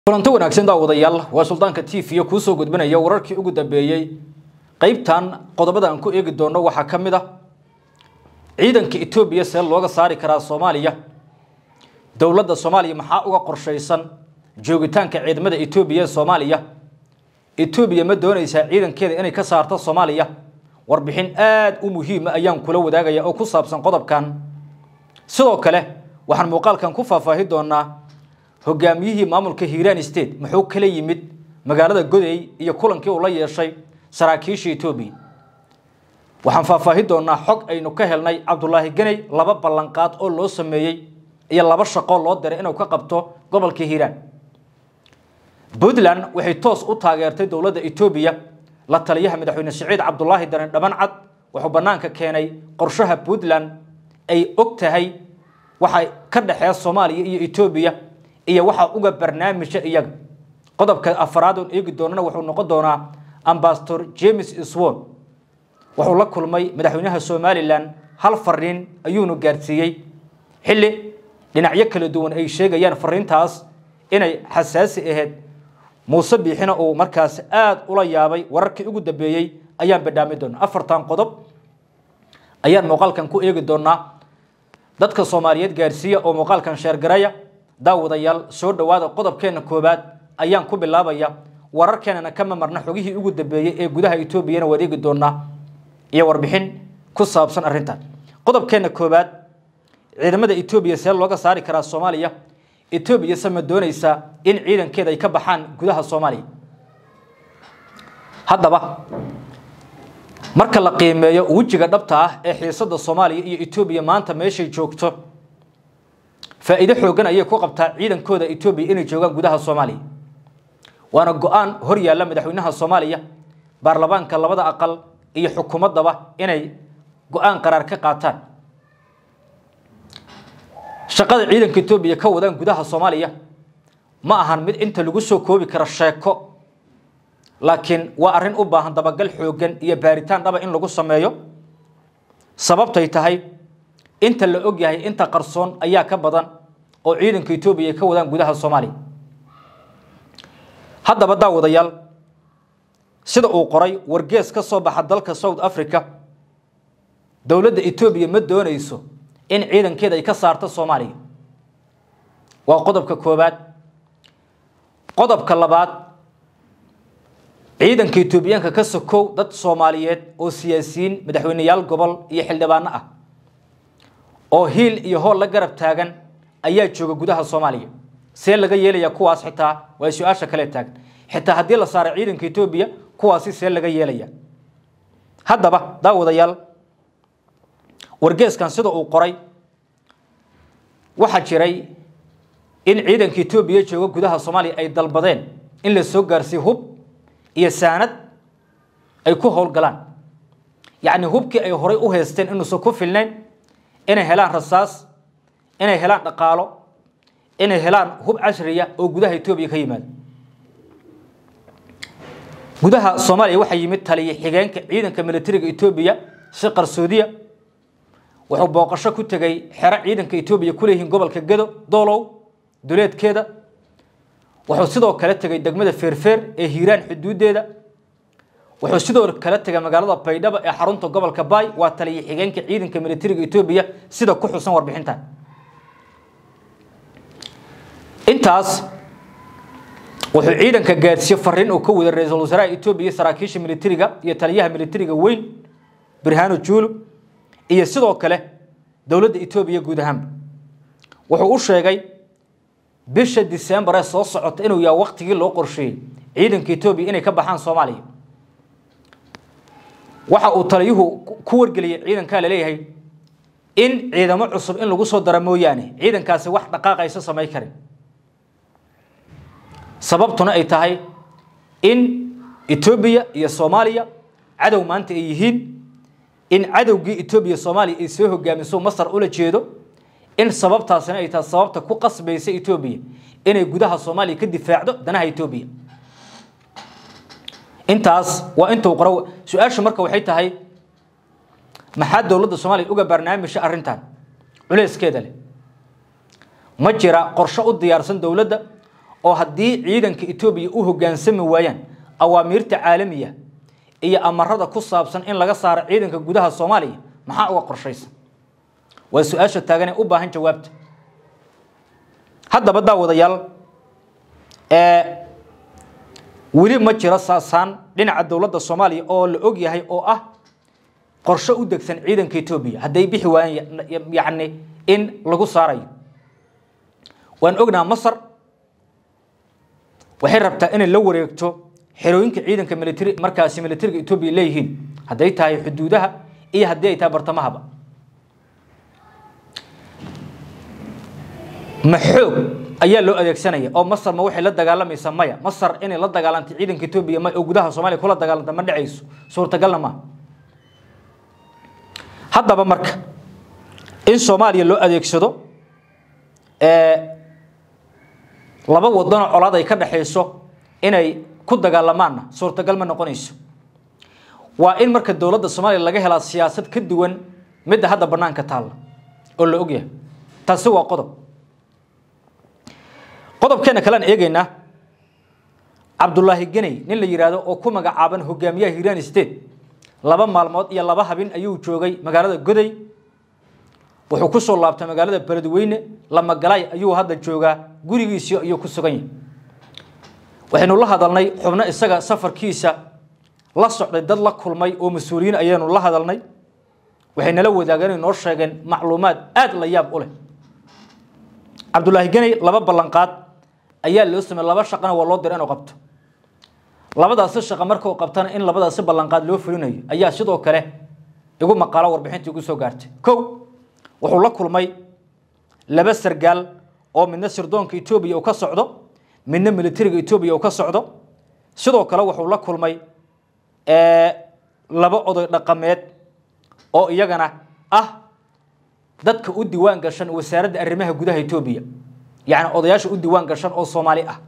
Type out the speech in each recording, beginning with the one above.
kulanti wanaagsan daawadayaal waa suldaanka t v kuusoo gudbinaya wararkii ugu dambeeyey qeybtan qodobada aan ku eegi doono waxaa ka mid ah ciidanka etoobiya see looga saari karaa soomaaliya dowladda soomaaliya maxaa uga qorshaysan joogitaanka ciidamada etoobiya ee soomaaliya etoobiya ma doonaysaa ciidankeeda inay ka saarto soomaaliya warbixin aada u muhiima ayaan kula wadaagaya oo ku saabsan qodobkan sidoo kale waxaan muuqaalkan ku faahfaahi doonaa hogaamiyihii maamulka hiiraan state muxuu kala yimid magaalada godey iyo kulankii uu la yeeshay saraakiisha etoobiya waxaan faahfaahi doonaa xog aynu ka helnay cabdulaahi ganey laba ballanqaad oo loo sameeyey iyo laba shaqo loo diray inuu ka qabto gobolka hiiraan puntland waxay toos u taageertay dowladda etoobiya la taliyaha madaxweyne siciid cabdulaahi daran dhabancad wuxuu bannaanka keenay qorshaha puntland ay og tahay waxa ka dhexeeya soomaaliya iyo etoobiya iyo waxaa uga barnaamija iyaga qodobka afaraad oon eegi doonana wuxuu noqon doonaa ambasador james swon wuxuu la kulmay madaxweynaha somalilan hal fariin ayuunu gaarsiiyey xilli dhinacyo kala duwan ay sheegayaan fariintaas inay xasaasi ahayd muuse biixina uu markaas aada ula yaabay wararkii ugu dambeeyey ayaan badhaami doonaa afartan qodob ayaan muuqaalkan ku eegi doonaa dadka soomaaliyeed gaarsiiya oo muuqaalkan sheergaraya daawadayaal soo dhowaada qodobkeena koobaad ayaan ku bilaabaya wararkeenana kama marna xogihii ugu dambeeyey ee gudaha etoobiyana waad eegi doonaa iyo warbixin ku saabsan arrintan qodobkeena koobaad ciidamada etoobiya see looga saari karaa soomaaliya etoobiya se ma doonaysaa in ciidankeeda ay ka baxaan gudaha soomaaliya haddaba marka la qiimeeyo wejiga dhabta ah ee xiisada soomaaliya iyo etoobiya maanta meeshay joogto faa'iido xoogan ayay ku qabtaa ciidankooda etoobiya inay joogaan gudaha soomaaliya waana go-aan hor yaalla madaxweynaha soomaaliya baarlamaanka labada aqal iyo xukuumaddaba inay go-aan qaraar ka qaataan shaqada ciidanka etoobiya ka wadaan gudaha soomaaliya ma ahan mid inta lagu soo koobi karo sheeko laakiin waa arrin u baahan dabagal xoogan iyo baaritaan dhaba in lagu sameeyo sababtay tahay inta la og yahay inta qarsoon ayaa ka badan oo ciidanka etoobiya ay ka wadaan gudaha soomaaliya haddaba daawadayaal sida uu qoray wargees ka soo baxa dalka south africa dowladda etoobiya ma doonayso in ciidankeeda ay ka saarto soomaaliya waa qodobka koobaad qodobka labaad ciidanka etoobiyaanka ka sokow dad soomaaliyeed oo siyaasiyiin madaxweyneyaal gobol iyo xildhibaano ah oo hiil iyo hool la garab taagan ayaa jooga gudaha soomaaliya see laga yeelaya kuwaas xitaa waa su-aasha kale taagan xitaa haddii la saaray ciidanka etoobiya kuwaasi see laga yeelaya haddaba daawadayaal wargeeskan sida uu qoray waxaa jiray in ciidanka etoobiya jooga gudaha soomaaliya ay dalbadeen in la soo gaarsiiyo hub iyo saanad ay ku howlgalaan yacni hubkii ay horay u haysteen inuusan ku filnayn inay helaan rasaas inay helaan dhaqaalo inay helaan hub cashriya oo gudaha etoobiya ka yimaado gudaha soomaaliya waxaa yimid taliya xigeenka ciidanka militariga etoobiya si qarsoodiya wuxuu booqasho ku tegay xero ciidanka etoobiya ku leeyihiin gobolka gedo doolow duleedkeeda wuxuu sidoo kale tegay degmada feerfeer ee hiiraan xuduudeeda wuxuu sidoo kale tegay magaalada baydhabo ee xarunta gobolka baay waa taliya xigeenka ciidanka militariga etoobiya sida ku xusan warbixintan intaas wuxuu ciidanka gaadsiiye fariin uu ka wada ra-iisul wasaaraha etoobiya saraakiisha militariga iyo taliyaha militariga weyn birhano juulu iyo sidoo kale dowladda etoobiya guud ahaanba wuxuu u sheegay bisha disembar ee soo socota inuu yahay waktigii loo qorsheeyey ciidanka etoobiya inay ka baxaan soomaaliya waxa uu taliyuhu ku wargeliyey ciidankaa laleeyahay in ciidamo cusub in lagu soo dara mooyaane ciidankaasi wax dhaqaaqaysa samay karin sababtuna ay tahay in etoobiya iyo soomaaliya cadow maanta ay yihiin in cadowgii etoobiya soomaaliya ay soo hogaamiso masar ula jeedo in sababtaasina ay tahay sababta ku qasbaysa etoobiya inay gudaha soomaaliya ka difaacdo danaha etoobiya intaas waa intuu qoro su-aashu marka waxay tahay maxaa dowladda soomaaliya uga barnaamijha arrintan culeyskeeda leh ma jira qorshe u diyaarsan dowladda oo haddii ciidanka etoobiya u hoggaansami waayaan awaamiirta caalamiya iyo amarada ku saabsan in laga saaro ciidanka gudaha soomaaliya maxaa uga qorshaysan waa su-aasha taagan ee u baahan jawaabta haddaba daawadayaal weli ma jiro saasaan dhinaca dowladda soomaaliya oo la og yahay oo ah qorshe u degsan ciidanka etoobiya hadday bixi waayaan yacni in lagu saarayo waan ognaa masar waxay rabtaa inay la wareegto xerooyinka ciidanka military markaasi militariga etoobiya leeyihiin hadday tahay xuduudaha iyo haddii ay tahay bartamahaba ma xoog ayaa loo adeegsanaya oo masar ma waxay la dagaalamaysaa maya masar inay la dagaalantay ciidanka etoobiya ma oo gudaha soomaaliya kula dagaalanta ma dhacayso suurtagalna maaha haddaba marka in soomaaliya loo adeegsado laba wadanoo colaad ay ka dhaxayso inay ku dagaalamaanna suurtagal ma noqonayso waa in marka dowladda soomaaliya laga helaa siyaasad ka duwan midda hadda banaanka taalla oo la ogyahay taasi waa qodob qodobkeena kalean eegaynaa cabdulaahi geney nin la yidhaahdo oo ku magacaaban hogaamiyaha hiiraan state laba maalmood iyo laba habin ayuu joogay magaalada goday wuxuu ku soo laabtay magaalada beledweyne lamagalay ayuu hadda joogaa gurigiisii ayuu ku sugan yahay waxaynu la hadalnay xubno isaga safarkiisa la socday dad la kulmay oo mas-uuliyiin ayaanu la hadalnay waxay nala wadaageen inoo sheegeen macluumaad aada la yaab u leh cabdulaahi geney laba ballanqaad ayaa loo sameeyey laba shaqana waa loo diray inuu qabto labadaasi shaqo markuu qabtana in labadaasi ballanqaad loo fulinayo ayaa sidoo kale igu maqaalo warbixinta igu soo gaartay kow wuxuu la kulmay laba sargaal oo midna sirdoonka etoobiya uu ka socdo midna militariga etoobiya uu ka socdo sidoo kale wuxuu la kulmay laba oday dhaqameed oo iyagana ah dadka u diiwaan gashan wasaaradda arrimaha gudaha etoobiya yacni odayaasha u diiwaan gashan oo soomaali ah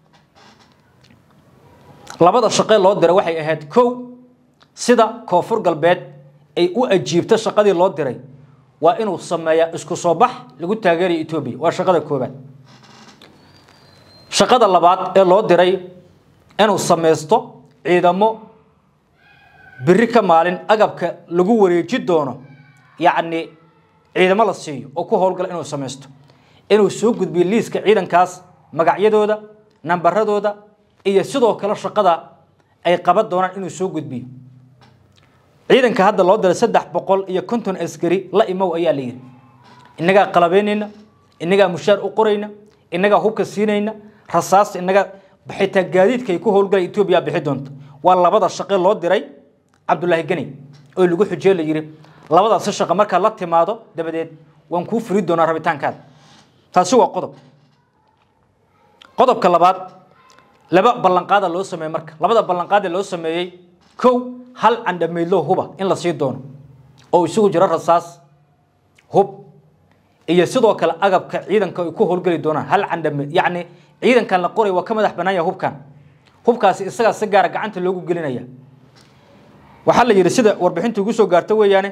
labada shaqee loo diray waxay ahayd kow sida koonfur galbeed ay u ajiibto shaqadii loo diray waa inuu sameeyaa isku soo bax lagu taageerayo etoobiya waa shaqada koobaad shaqada labaad ee loo diray inuu samaysto ciidamo biri ka maalin agabka lagu wareeji doono yacni ciidamo la siiyo oo ku howlgala inuu samaysto inuu soo gudbiyo liiska ciidankaas magacyadooda nambaradooda iyo sidoo kale shaqada ay qaban doonaan inuu soo gudbiyo ciidanka hadda loo diray saddex boqol iyo konton askari la imow ayaa la yidhi innagaa qalabeynayna innagaa mushaar u qorayna innagaa hubka siinayna rasaasta innagaa xitaa gaadiidka ay ku howlgalay etoobiya bixi doonta waa labada shaqe loo diray cabdulaahi geney oo lagu xujee la yidhi labadaasi shaqo markaa la timaado dabadeed waan kuu furi doonaa rabitaankaada taasi waa qodob qodobka labaad laba ballanqaada loo sameeyey marka labada ballanqaad ee loo sameeyey kow hal candhamaydlo huba in la sii doono oo isugu jiro rasaas hub iyo sidoo kale agabka ciidanka ay ku howlgeli doonaan hal candhamayd yacni ciidankan la qoray waa ka madax bannaan yahay hubkan hubkaasi isagaa si gaara gacanta loogu gelinaya waxaa la yidhi sida warbixinta ugu soo gaarta weeyaane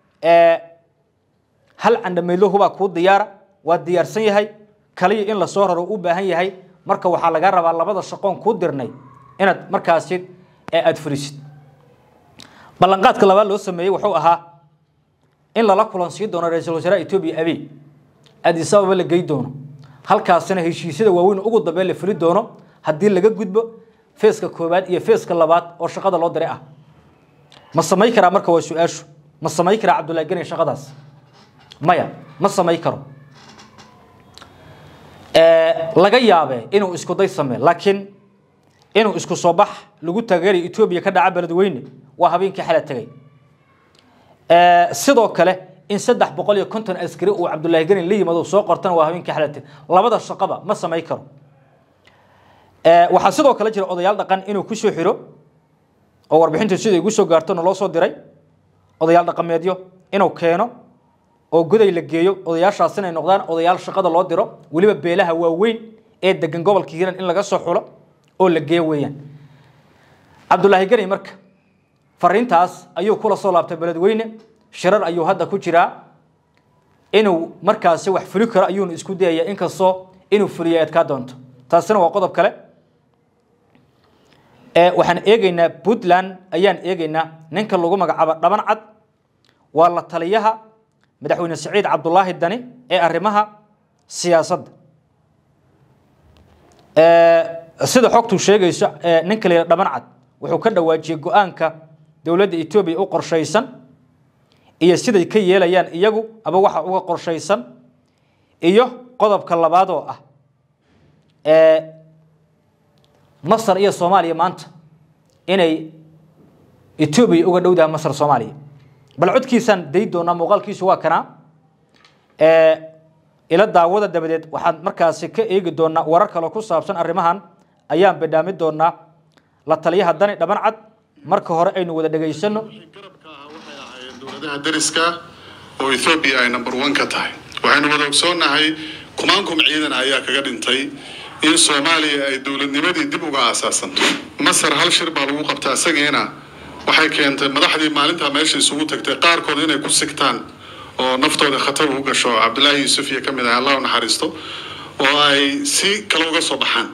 hal candhamaydlo hubaa kuu diyaara waa diyaarsan yahay kaliya in lasoo raro u baahan yahay marka waxaa laga rabaa labada shaqoon kuu dirnay inaad markaasi aada furisid ballanqaadka labaad loo sameeyey wuxuu ahaa in lala kulansiin doono ra-iisul wasaaraha etoobiya abiy addis ababa la gey doono halkaasina heshiisyada waaweyn ugu dambeyn la fuli doono haddii laga gudbo feeska koowaad iyo feeska labaad oo shaqada loo diray ah ma samay karaa marka waa su-aashu ma samay karaa cabdullahi geney shaqadaas maya ma samay karo laga yaabe inuu isku day samee laakiin inuu isku soo bax lagu taageerayo etoobiya ka dhaca beledweyne waa habeenkii xala tegay sidoo kale in saddex boqol iyo konton askari uu cabdullaahi geni la yimaado soo qortana waa habeenkii xala tegay labada shaqaba ma samay karo waxaa sidoo kale jira odayaal dhaqan inuu kusoo xiro oo warbixintu sida igu soo gaartona loo soo diray odayaal dhaqameedyo inuu keeno oo goday la geeyo odayaashaas inay noqdaan odayaal shaqada loo diro weliba beelaha waaweyn ee degan gobolka hiiran in laga soo xulo oo la geeyo weeyaan cabdullaahi geni marka fariintaas ayuu kula soo laabtay beledweyne shirar ayuu hadda ku jiraa inuu markaasi wax fuli karo ayuuna isku dayaya inkastoo inuu fuliya adkaa doonto taasina waa qodob kale waxaan eegeynaa puntland ayaan eegeynaa ninka lagu magacaabo dhaban cad waa la taliyaha madaxweyne siciid cabdulaahi dani ee arrimaha siyaasadda sida xogtu sheegayso ninka la dhaban cad wuxuu ka dhawaajiyey go-aanka dowladda etoobiya u qorshaysan iyo siday ka yeelayaan iyagu aba waxa uga qorshaysan iyo qodobka labaad oo ah masar iyo soomaaliya maanta inay etoobiya uga dhowdaha masar soomaaliya bal codkiisaan day doonaa muuqaalkiisu waa kanaa ila daawada dabadeed waxaan markaasi ka eegi doonaa warar kale ku saabsan arrimahan ayaan bidhaami doonaa la taliyaha dani dhaban cad marka hore aynu wada dhegaysano garabka ahaa waxay ahaayeen dowladaha dariska oo ethoobiya ay number one ka tahay waxaynu wada ogsoonnahay kumaankum ciidan ayaa kaga dhintay in soomaaliya ay dowladnimadii dib uga aasaasanto masar hal shir baa lagu qabtaa isagiina waxay keentay madaxdii maalintaa meesha isugu tagtay qaarkood inay ku sigtaan oo naftooda khatar u gasho cabdilaahi yuusuf iyo ka mid ah allah u naxariisto oo ay si kale uga soo baxaan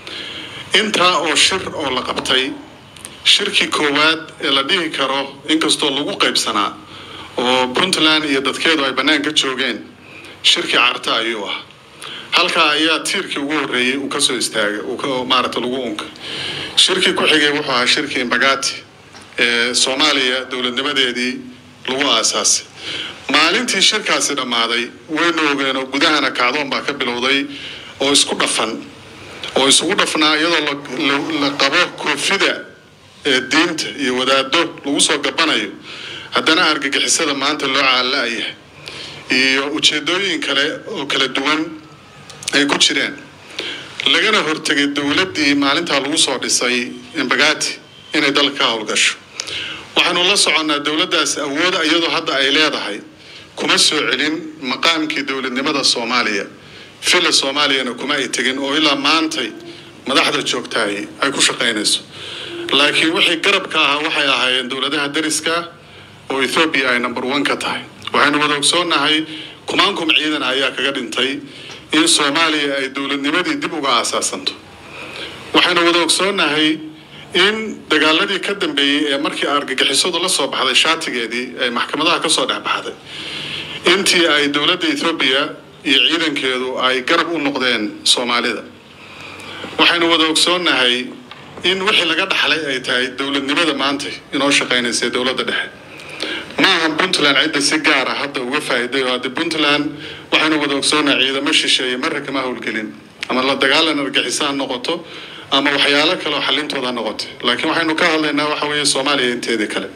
intaa oo shir oo la qabtay shirkii koowaad ee la dhihi karo inkastoo lagu qaybsanaa oo puntland iyo dadkeedu ay bannaanka joogeen shirkii carta ayuu ah halkaa ayaa tiirkii ugu horreeyey uu kasoo istaagay uu maaragta lagu unkay shirkii ku xigay wuxuu ahaa shirkii imbagati ee soomaaliya dowladnimadeedii lagu aasaasay maalintii shirkaasi dhammaaday waynu ogeen oo gudahana kacdoon baa ka bilowday oo isku dhafan oo isugu dhafnaa iyadoo la qabo koofida ee diinta iyo wadaado lagu soo gabanayo haddana argagixisada maanta loo caalla-yahay iyo ujeedooyin kale oo kala duwan ay ku jireen lagana hortegay dowladdii maalintaa lagu soo dhisay imbagati inay dalka ka howlgasho waxaanu la soconnaa dowladdaas awood iyadoo hadda ay leedahay kuma soo celin maqaamkii dowladnimada soomaaliya fila soomaaliyana kuma ay tegin oo ilaa maantay madaxda joogtahay ay ku shaqaynayso laakiin wixii garabka ahaa waxay ahaayeen dowladaha dariska oo ethoobiya ay number one ka tahay waxaynu wada ogsoonnahay kumaankum ciidan ayaa kaga dhintay in soomaaliya ay dowladnimadii dib uga aasaasanto waxaynu wada ogsoonnahay in dagaaladii ka dambeeyey ee markii argagixisadu la soo baxday shaatigeedii ee maxkamadaha kasoo dhex baxday intii ay dowladda ethoobiya iyo ciidankeedu ay garab u noqdeen soomaalida waxaynu wada ogsoonnahay in wixii laga dhaxlay ay tahay dowladnimada maanta inoo shaqaynaysa dowladda dhexe maaha puntland cidda si gaara hadda uga faa'iiday oo hadda puntland waxaynu wada ogsoonnahay ciidamo shisheeye marra kama howlgelin ama la dagaalan argixisa ha noqoto ama waxyaalo kale oo xallintooda ha noqoto laakiin waxaynu ka hadlaynaa waxa weeye soomaaliya inteedii kale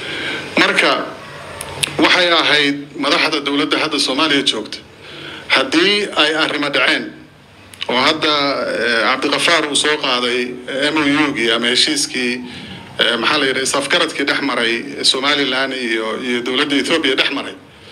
marka waxay ahayd madaxda dowladda hadda soomaaliya joogta haddii ay arrimo dhaceen oo hadda cabdiqafaar uu soo qaaday m o u-gii ama heshiiskii maxaa la yidhaha isafgaradkii dhex maray somalilan iyo iyo dowladda ethoobiya dhex maray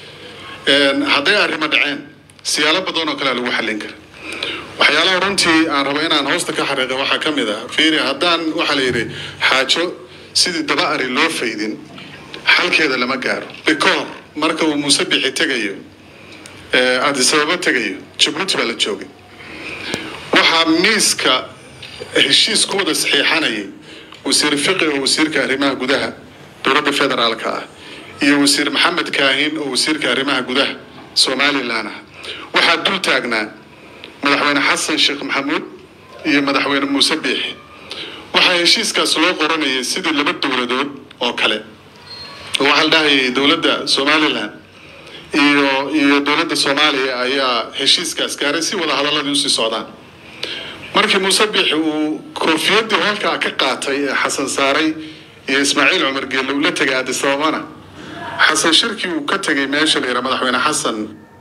hadday arrimo dhaceen siyaalo badan oo kalea lagu xallin kara waxyaalaha runtii aan rabo inaan hoosta ka xariiqa waxaa ka mid ah fiiri haddaan waxaa la yidhi xaajo sidii daba ari loo faydin xalkeeda lama gaaro bikoor marka uu muuse bixi tegayo adisababa tegayo jabuuti baa la joogay waxaa miiska heshiis ku wada saxiixanayay wasiir fiqi oo wasiirka arrimaha gudaha dowladda federaalka ah iyo wasiir maxamed kaahin oo wasiirka arrimaha gudaha somalilan ah waxaa dul taagnaa madaxweyne xasan sheekh maxamuud iyo madaxweyne muuse biixi waxaa heshiiskaas loo qoranayay sidii laba dowladood oo kale waxaa la dhahayay dowladda somalilan iyo iyo dowladda soomaaliya ayaa heshiiskaas gaaray si wada hadaladii usii socdaan markii muuse biixi uu koofiyadii halkaa ka qaatay ee xasan saaray iyo ismaaciil cumar geelle uu la tegay adisababana xasan shirkii uu ka tegay meesha la yidhaha madaxweyne xasan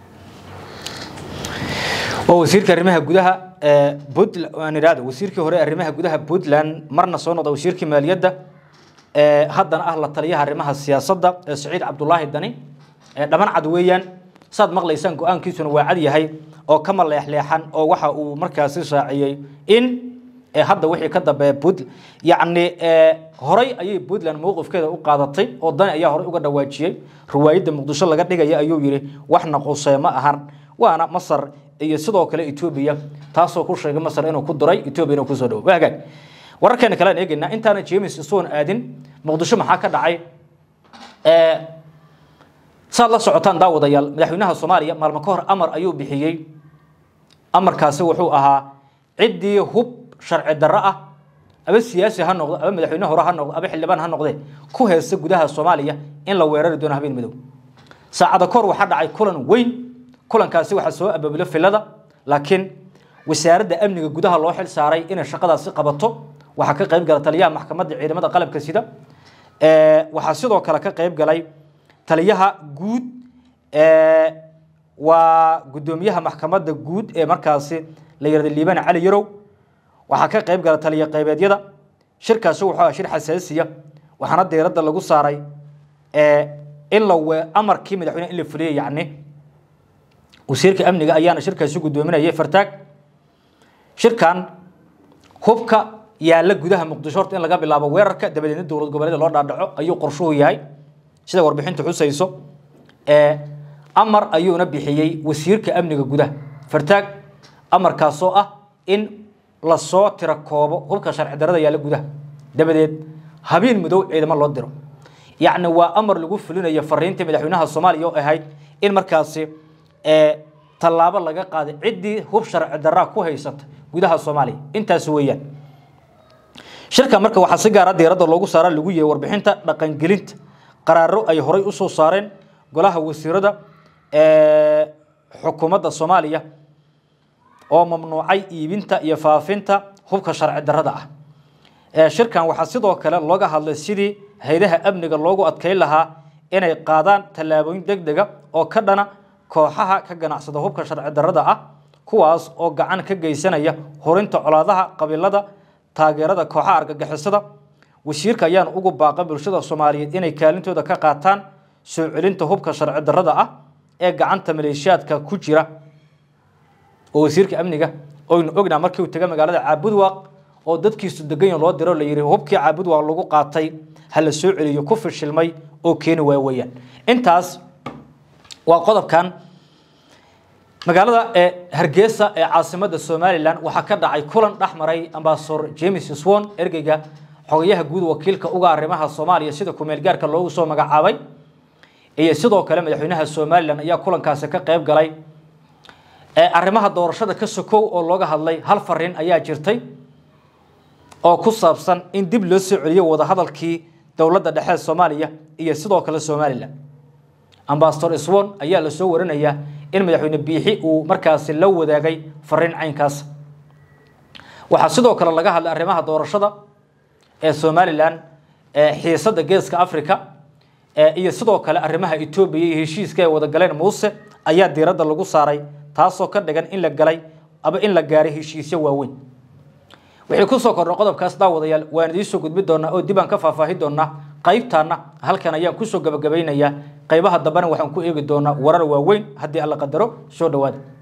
waa wasiirka arrimaha gudaha ee puntland waan idhahda wasiirkii hore arrimaha gudaha puntland marna soo noqda wasiirkii maaliyadda ee haddana ah la taliyaha arrimaha siyaasadda ee siciid cabdulaahi dani ee dhaban cad weeyaan saad maqlaysaan go-aankiisuna waa cad yahay oo kama leexleexan oo waxa uu markaasi shaaciyey in hadda wixii ka dambeeya puntland yacni horay ayay puntland mowqifkeeda u qaadatay oo dani ayaa horey uga dhawaajiyey riwaayadda muqdisho laga dhigaya ayuu yidhi waxna qusee ma ahan waana masar iyo sidoo kale etoobiya taasoo ku sheegay masar inuu ku duray etoobiya inuu kusoo dhawo waa hagaag wararkeena kale aan eegaynaa intaana james isuwan aadin muqdisho maxaa ka dhacay saad la socotaan daawadayaal madaxweynaha soomaaliya maalmo ka hor amar ayuu bixiyey amarkaasi wuxuu ahaa ciddii hub sharci darro ah aba siyaasi ha noqdo aba madaxweyne hore ha noqdo aba xildhibaan ha noqdee ku heesta gudaha soomaaliya in la weerari doono habeen madow saacada kahor waxaa dhacay kulan weyn kulankaasi waxaa soo abaabilo filada laakiin wasaaradda amniga gudaha loo xil saaray inay shaqadaasi qabato waxaa ka qayb gala taliyaha maxkamadda ciidamada qalabka sida waxaa sidoo kale ka qayb galay taliyaha guud waa guddoomiyaha maxkamadda guud ee markaasi la yirahda liibaan cali yarow waxaa ka qayb gala taliya qaybeedyada shirkaasi wuxuu ahaa shir xasaasiya waxaana diiradda lagu saaray in la we amarkii madaxweyne in la fuliyay yacni wasiirka amniga ayaana shirkaasi guddoominayay fartaag shirkan hubka yaalla gudaha muqdisho horta in laga bilaabo weerarka dabadeedna dowlad goboleeda loo dhaadhaco ayuu qorshuhu yahay sida warbixintu xusayso amar ayuuna bixiyey wasiirka amniga gudaha fartaag amarkaasoo ah in lasoo tiro koobo hubka sharci darada yaalla gudaha dabadeed habeen madow ciidamo loo diro yacni waa amar lagu fulinayo fariintii madaxweynaha soomaaliya oo ahayd in markaasi tallaabo laga qaaday ciddii hub sharci daraa ku haysata gudaha soomaaliya intaas weeyaan shirka marka waxaa si gaara diiradda loogu saara lagu yahay warbixinta dhaqangelinta qaraaro ay horay usoo saareen golaha wasiirada xukuumadda soomaaliya oo mamnuucay iibinta iyo faafinta hubka sharci darada ah shirkan waxaa sidoo kale looga hadlay sidii haydaha amniga loogu adkeyn lahaa inay qaadaan tallaabooyin deg dega oo ka dhana kooxaha ka ganacsada hubka sharci darada ah kuwaas oo gacan ka geysanaya horinta colaadaha qabiilada taageerada kooxaha argagixisada wasiirka ayaan ugu baaqa bulshada soomaaliyeed inay kaalintooda ka qaataan soo celinta hubka sharci darada ah ee gacanta maleeshiyaadka ku jira oo wasiirka amniga oynu ognaa markii uu taga magaalada caabudwaaq oo dadkiisu deganyo loo diro la yidhi hubkii caabudwaaq lagu qaatay ha la soo celiyo ku fishilmay oo keeni waa weeyaan intaas waa qodobkan magaalada ee hargeysa ee caasimada somalilan waxaa ka dhacay kulan dhex maray ambasador james swon ergeyga xogayaha guud wakiilka uga arrimaha soomaaliya sida kumeel gaarka loogu soo magacaabay iyo sidoo kale madaxweynaha somalilan ayaa kulankaasi ka qayb galay arrimaha doorashada ka sokow oo looga hadlay hal fariin ayaa jirtay oo ku saabsan in dib loo soo celiyo wadahadalkii dowladda dhexe soomaaliya iyo sidoo kale somalilan ambasador swon ayaa lasoo warinayaa in madaxweyne biixi uu markaasi la wadaagay fariin caynkaas waxaa sidoo kale laga hadlay arrimaha doorashada ee somalilan xiisada geeska africa iyo sidoo kale arrimaha etoobiya iyo heshiiska ay wada galeen muuse ayaa diiradda lagu saaray taasoo ka dhigan in la galay aba in la gaaray heshiisyo waaweyn wixii kusoo kordha qodobkaas daawadayaal waan idiinsoo gudbi doonaa oo dib aan ka faahfaahi doonaa qaybtaana halkan ayaan kusoo gabagabaynayaa qaybaha dambena waxaan ku eegi doonaa warar waaweyn haddii alla qadaro soo dhowaada